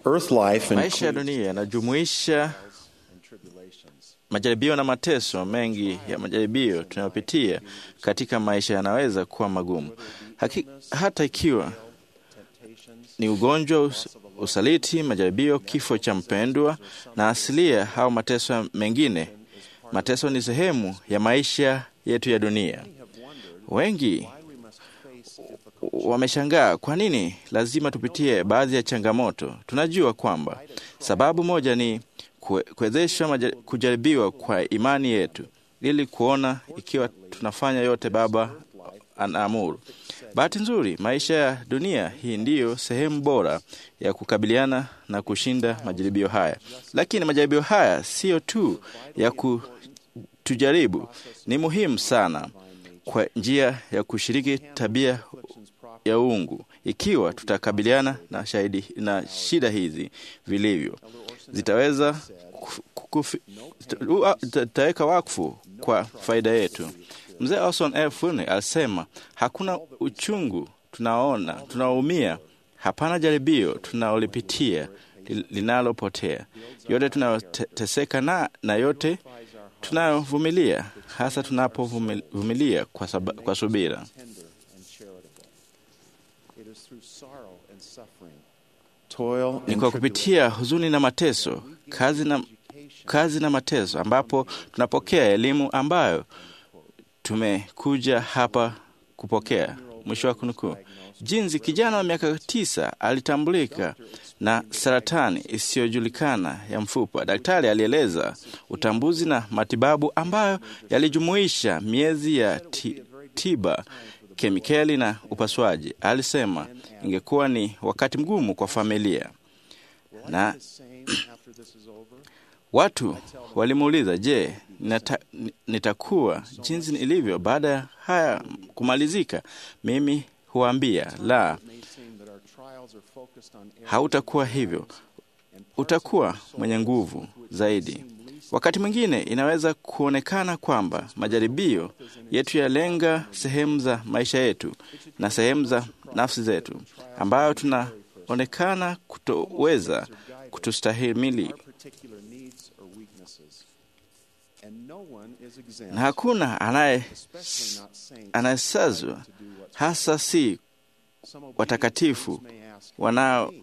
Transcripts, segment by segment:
Earth life Maisha ya includes dunia yanajumuisha majaribio na mateso mengi. Ya majaribio tunayopitia katika maisha yanaweza kuwa magumu Haki, hata ikiwa ni ugonjwa, us, usaliti, majaribio, kifo cha mpendwa na asilia au mateso mengine. Mateso ni sehemu ya maisha yetu ya dunia. Wengi wameshangaa kwa nini lazima tupitie baadhi ya changamoto. Tunajua kwamba sababu moja ni kue- kuwezeshwa maja- kujaribiwa kwa imani yetu, ili kuona ikiwa tunafanya yote Baba anaamuru. Bahati nzuri, maisha ya dunia hii ndiyo sehemu bora ya kukabiliana na kushinda majaribio haya, lakini majaribio haya siyo tu ya kutujaribu, ni muhimu sana kwa njia ya kushiriki tabia ya uungu. Ikiwa tutakabiliana na, shahidi, na shida hizi vilivyo, zitaweza tutaweka wakfu kwa faida yetu. Mzee Orson F. Welles alisema hakuna uchungu tunaona tunaoumia, hapana jaribio tunaolipitia li- linalopotea. Yote tunayoteseka na, na yote tunayovumilia, hasa tunapovumilia kwa, saba- kwa subira. toil Ni and kwa kupitia huzuni na mateso, kazi na, kazi na mateso, ambapo tunapokea elimu ambayo tumekuja hapa kupokea. Mwisho wa kunukuu. Jinsi kijana wa miaka tisa alitambulika na saratani isiyojulikana ya mfupa. Daktari alieleza utambuzi na matibabu ambayo yalijumuisha miezi ya ti, tiba, kemikali na upasuaji. Alisema ingekuwa ni wakati mgumu kwa familia na Watu walimuuliza, je, nita, nitakuwa jinsi ilivyo baada ya haya kumalizika? Mimi huambia la, hautakuwa hivyo. Utakuwa mwenye nguvu zaidi. Wakati mwingine inaweza kuonekana kwamba majaribio yetu yalenga sehemu za maisha yetu na sehemu za nafsi zetu ambayo tunaonekana kutoweza kutustahimili na hakuna anaye anayesazwa, hasa si watakatifu wanao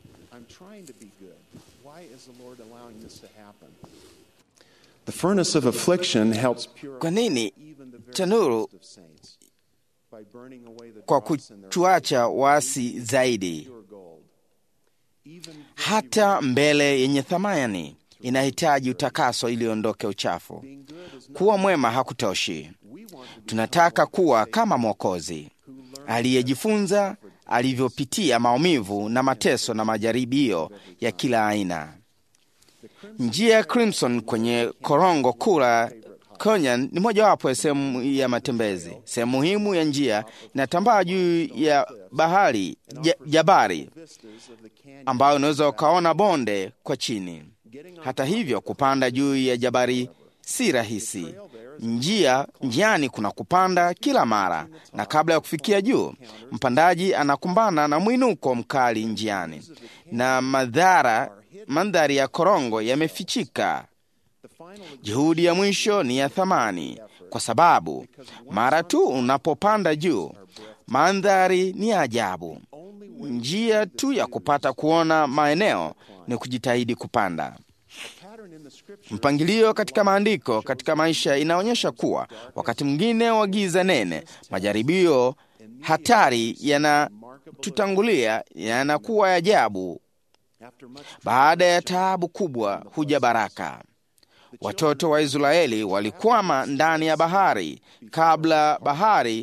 The furnace of affliction helps Kwa nini even the very tanuru best of saints by burning away the kwa dross in their kutuacha wasi zaidi? pure gold. Even Hata mbele yenye thamani inahitaji utakaso ili ondoke uchafu. Kuwa mwema hakutoshi. Tunataka kuwa kama Mwokozi aliyejifunza alivyopitia maumivu na mateso na majaribio ya kila aina. Njia ya Crimson kwenye korongo kula Konyan ni mojawapo ya sehemu ya matembezi. Sehemu muhimu ya njia inatambaa juu ya bahari ja, jabari ambayo unaweza ukaona bonde kwa chini. Hata hivyo, kupanda juu ya jabari si rahisi. Njia njiani kuna kupanda kila mara, na kabla ya kufikia juu, mpandaji anakumbana na mwinuko mkali njiani, na madhara mandhari ya korongo yamefichika. Juhudi ya mwisho ni ya thamani, kwa sababu mara tu unapopanda juu, mandhari ni ya ajabu. Njia tu ya kupata kuona maeneo ni kujitahidi kupanda. Mpangilio katika maandiko katika maisha inaonyesha kuwa wakati mwingine wa giza nene, majaribio hatari yanatutangulia yanakuwa ya ajabu. Baada ya taabu kubwa huja baraka. Watoto wa Israeli walikwama ndani ya bahari. Kabla bahari,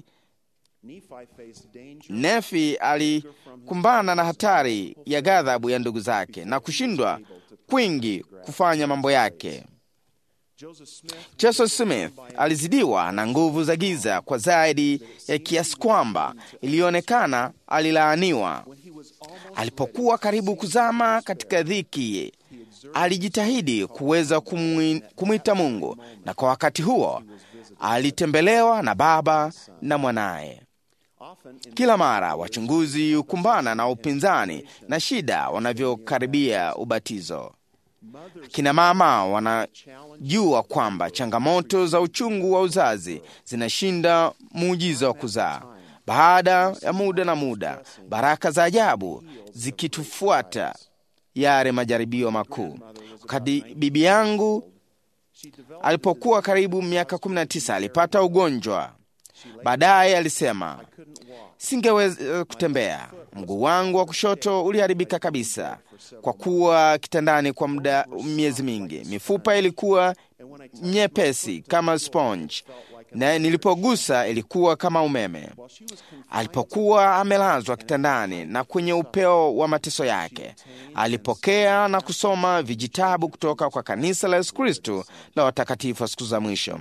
Nefi alikumbana na hatari ya ghadhabu ya ndugu zake na kushindwa kwingi kufanya mambo yake. Joseph Smith alizidiwa na nguvu za giza kwa zaidi ya kiasi kwamba ilionekana alilaaniwa. Alipokuwa karibu kuzama katika dhiki, alijitahidi kuweza kumwi- kumwita Mungu, na kwa wakati huo alitembelewa na Baba na mwanaye. Kila mara wachunguzi hukumbana na upinzani na shida wanavyokaribia ubatizo. Kina mama wanajua kwamba changamoto za uchungu wa uzazi zinashinda muujiza wa kuzaa. Baada ya muda na muda, baraka za ajabu zikitufuata yale majaribio makuu. Wakati bibi yangu alipokuwa karibu miaka 19 alipata ugonjwa. Baadaye alisema, singeweza kutembea. Mguu wangu wa kushoto uliharibika kabisa kwa kuwa kitandani kwa muda miezi mingi. Mifupa ilikuwa nyepesi kama sponge na nilipogusa ilikuwa kama umeme. Alipokuwa amelazwa kitandani na kwenye upeo wa mateso yake, alipokea na kusoma vijitabu kutoka kwa kanisa la Yesu Kristo la watakatifu wa siku za mwisho.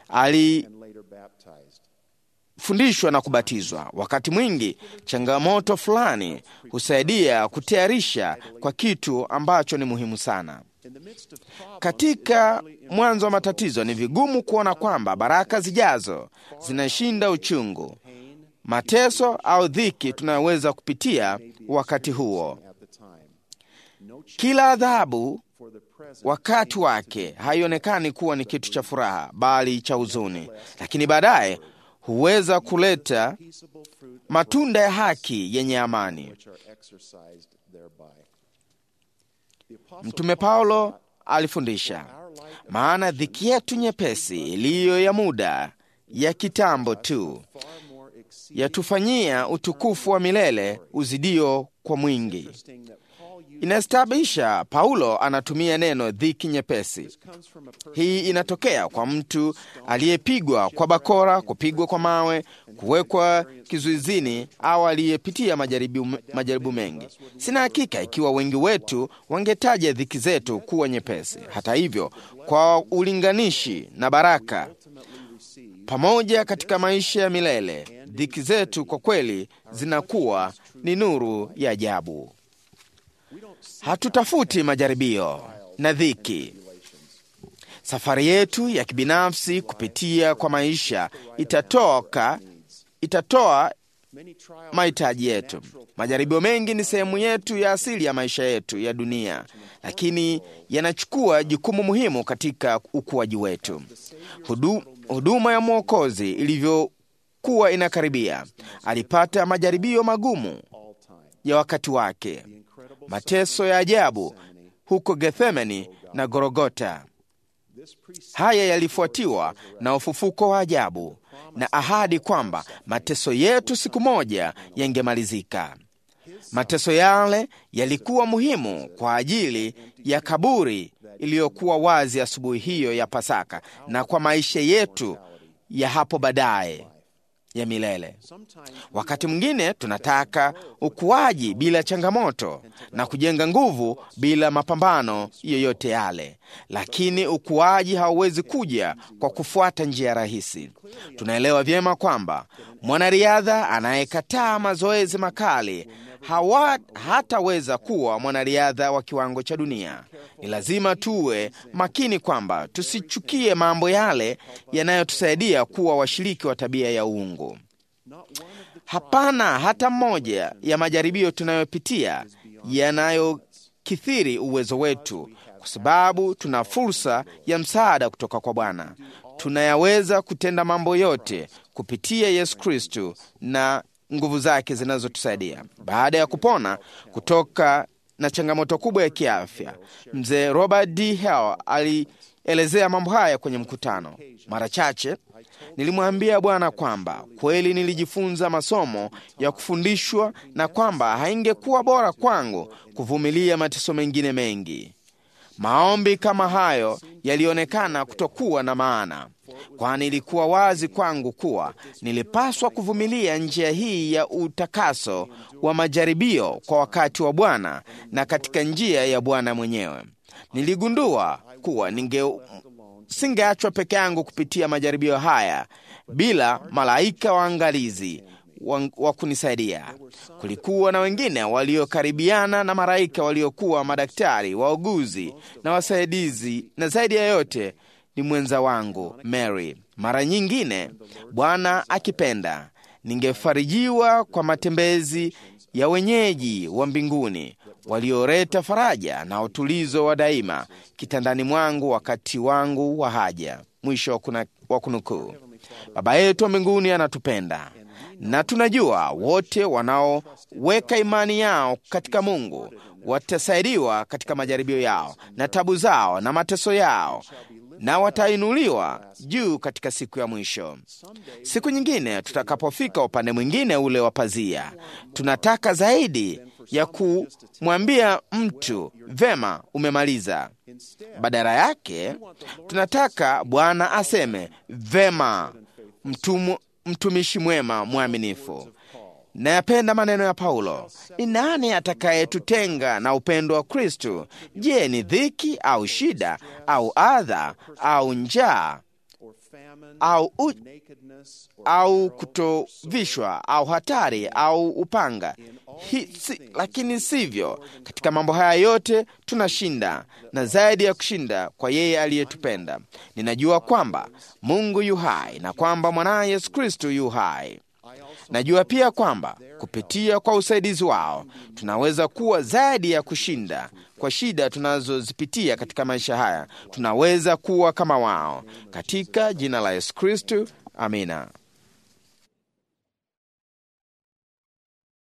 Alifundishwa na kubatizwa. Wakati mwingi changamoto fulani husaidia kutayarisha kwa kitu ambacho ni muhimu sana. Katika mwanzo wa matatizo, ni vigumu kuona kwamba baraka zijazo zinashinda uchungu, mateso au dhiki tunayoweza kupitia wakati huo. Kila adhabu wakati wake haionekani kuwa ni kitu cha furaha, bali cha huzuni, lakini baadaye huweza kuleta matunda ya haki yenye amani. Mtume Paulo alifundisha, maana dhiki yetu nyepesi iliyo ya muda ya kitambo tu yatufanyia utukufu wa milele uzidio kwa mwingi. Inastabisha Paulo anatumia neno dhiki nyepesi. Hii inatokea kwa mtu aliyepigwa kwa bakora, kupigwa kwa mawe, kuwekwa kizuizini au aliyepitia majaribu, majaribu mengi. Sina hakika ikiwa wengi wetu wangetaja dhiki zetu kuwa nyepesi. Hata hivyo, kwa ulinganishi na baraka pamoja katika maisha ya milele, dhiki zetu kwa kweli zinakuwa ni nuru ya ajabu. Hatutafuti majaribio na dhiki. Safari yetu ya kibinafsi kupitia kwa maisha itatoka itatoa mahitaji yetu. Majaribio mengi ni sehemu yetu ya asili ya maisha yetu ya dunia, lakini yanachukua jukumu muhimu katika ukuaji wetu. Hudu, huduma ya Mwokozi ilivyokuwa inakaribia, alipata majaribio magumu ya wakati wake, mateso ya ajabu huko Gethsemani na Gorogota. Haya yalifuatiwa na ufufuko wa ajabu na ahadi kwamba mateso yetu siku moja yangemalizika. Mateso yale yalikuwa muhimu kwa ajili ya kaburi iliyokuwa wazi asubuhi hiyo ya Pasaka na kwa maisha yetu ya hapo baadaye ya milele. Wakati mwingine tunataka ukuaji bila changamoto na kujenga nguvu bila mapambano yoyote yale, lakini ukuaji hauwezi kuja kwa kufuata njia rahisi. Tunaelewa vyema kwamba mwanariadha anayekataa mazoezi makali hawa hataweza kuwa mwanariadha wa kiwango cha dunia. Ni lazima tuwe makini kwamba tusichukie mambo yale yanayotusaidia kuwa washiriki wa tabia ya uungu. Hapana hata mmoja ya majaribio tunayopitia yanayokithiri uwezo wetu, kwa sababu tuna fursa ya msaada kutoka kwa Bwana. Tunayaweza kutenda mambo yote kupitia Yesu Kristu na nguvu zake zinazotusaidia. Baada ya kupona kutoka na changamoto kubwa ya kiafya, mzee Robert D. Hale alielezea mambo haya kwenye mkutano. Mara chache nilimwambia Bwana kwamba kweli nilijifunza masomo ya kufundishwa na kwamba haingekuwa bora kwangu kuvumilia mateso mengine mengi. Maombi kama hayo yalionekana kutokuwa na maana, kwani ilikuwa wazi kwangu kuwa nilipaswa kuvumilia njia hii ya utakaso wa majaribio kwa wakati wa Bwana na katika njia ya Bwana mwenyewe. Niligundua kuwa ninge singeachwa peke yangu kupitia majaribio haya bila malaika waangalizi wa, wa kunisaidia. Kulikuwa na wengine waliokaribiana na malaika waliokuwa madaktari, wauguzi na wasaidizi, na zaidi ya yote ni mwenza wangu Mary. Mara nyingine, Bwana akipenda, ningefarijiwa kwa matembezi ya wenyeji wa mbinguni walioleta faraja na utulizo wa daima kitandani mwangu wakati wangu wa haja. Mwisho wa kuna- wa kunukuu. Baba yetu wa mbinguni anatupenda na tunajua wote wanaoweka imani yao katika Mungu watasaidiwa katika majaribio yao na tabu zao na mateso yao na watainuliwa juu katika siku ya mwisho. Siku nyingine tutakapofika upande mwingine ule wa pazia, tunataka zaidi ya kumwambia mtu vema, umemaliza. Badala yake tunataka Bwana aseme vema, mtumu, mtumishi mwema mwaminifu. Nayapenda maneno ya Paulo, ni nani atakayetutenga na upendo wa Kristo? Je, ni dhiki au shida au adha au njaa au, u, au kutovishwa au hatari au upanga? Hi, si, lakini sivyo. Katika mambo haya yote tunashinda na zaidi ya kushinda kwa yeye aliyetupenda. Ninajua kwamba Mungu yu hai na kwamba mwanaye Yesu Kristo yu hai. Najua pia kwamba kupitia kwa usaidizi wao tunaweza kuwa zaidi ya kushinda kwa shida tunazozipitia katika maisha haya. Tunaweza kuwa kama wao, katika jina la Yesu Kristo, amina.